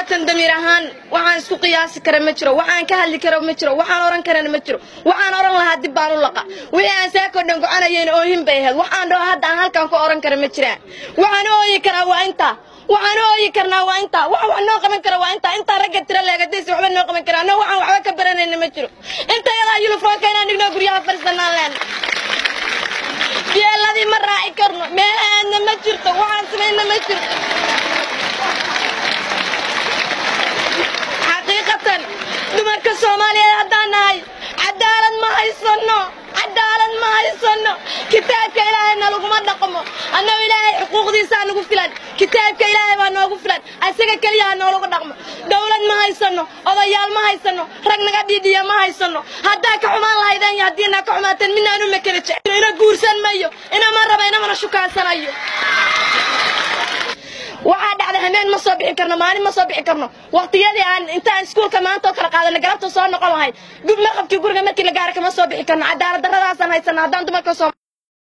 xaqiiqatan damiir ahaan waxaan isku qiyaasi kara ma jiro waxaan ka hadli kara ma jiro waxaan oran karana ma jiro waxaan oran lahaa dib baan u laqa wixii aan saakoo dhan gocanayeen oohin bay ahayd waxaan dhaho hadda aan halkan ku oran kara ma jiraan waxaan ooyi karaa waa intaa waxaan ooyi karnaa waa intaa wax wax noo qaban kara waa intaa intaa ragga tira leegadaysi waxba noo qaban karaa annaga waxaan waxba ka baranayna ma jiro inta yadaa yunifoomka inaan dhigno guryaha fadhiisanaan leen yeeladii ma raaci karno meelahaadna ma jirto waxaan samayna ma jirto xaqiiqatan dumarka soomaaliyeed haddaan nahay cadaalad ma haysano cadaalad ma haysano kitaabka ilaahayna laguma dhaqmo annagu ilaahay xuquuqdiisaa nagu filan kitaabka ilaahay baa noogu filan asaga keliya ha noolagu dhaqmo dowlad ma haysano odayaal ma haysano rag naga dhiidhiya ma haysano haddaa ka xumaan lahaydeen iyo haddii naa ka xumaateen midnaanu makala jecel ina guursan mayo inama raba inamana shukaansanayo waxaa dhacday hameen ma soo bixi karno maalin ma soo bixi karno waqtiyadii aan intaan iskuulka maanta oo kala qaadana galabta soo noqon lahayd maqabkii guriga markii la gaara kama soo bixi karno cadaalad darradaasaan haysana haddaan dumarka soo